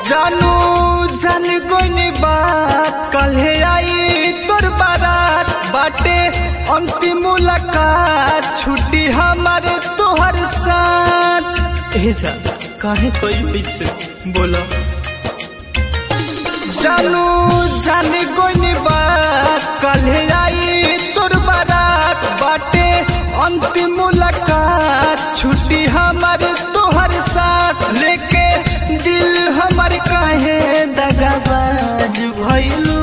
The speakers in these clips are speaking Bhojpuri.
जानू जान गोनी बात कल्हे आई तोर बारात बाटे अंतिम मुलाकात छुट्टी हमारे तोहर साथ ए जा काहे कोई बीच बोला जानू जान गोनी बात कल्हे आई तोर बारात बाटे अंतिम मुलाकात छुट्टी हमार तोहर साथ लेके दिल हमर काहे दगाबाज भइलू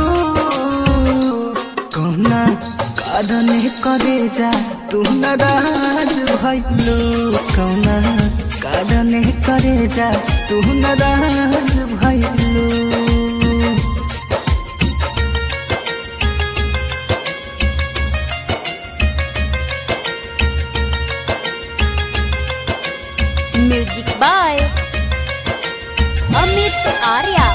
कौना कारण करे जा तू नाराज भइलू कौना कारण करे जा तू नाराज भइलू म्यूजिक बाय अमित आर्या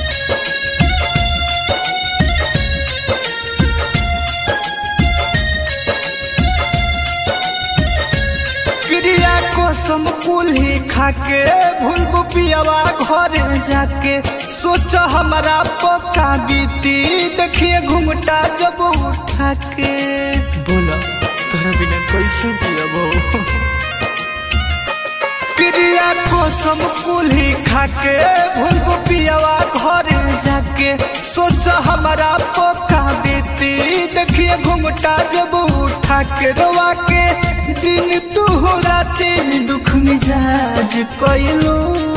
क्रिया को समकुल ही खाके भूल पियावा घर जाके सोच हमारा पक्का बीती देखिए घुमटा जब उठा के बोला तोरा बिना कैसे जियबो क्रिया को समकुल ही खाके भूल पियावा घर जाके सोच हमारा पक्का बीती देखिए घुमटा जब उठा के रोवा के दिन तू राते दुख मिजाज कैलो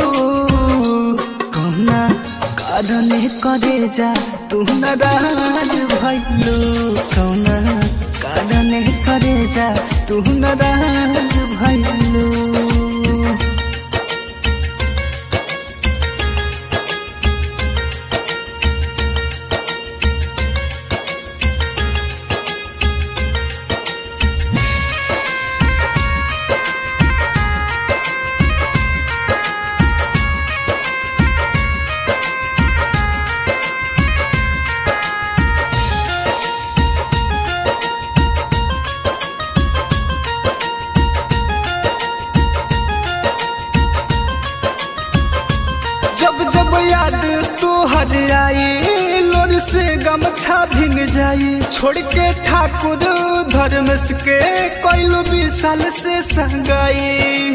कौना कारण करे जा तू नाराज भइलो कौना कारण करे जा तू नाराज भइलो जब जब याद तू हर आई लोर से गमछा भींग जाई छोड़ के ठाकुर धर्मस के कोइलो विशाल से संगाई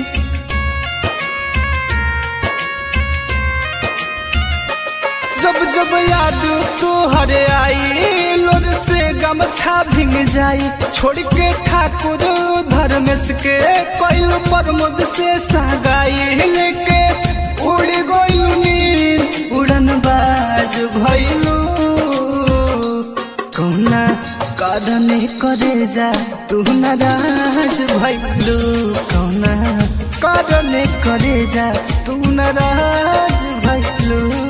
जब जब याद तू हर आई लोर से गमछा भींग जाई छोड़ के ठाकुर धर्मेश के कोइलो प्रमोद से संगाई लेके उड़ गइलू नील उड़न बाज भइलू कौना कारण करे जा तू नाराज भइलू कौना कारण करे जा तू नाराज भइलू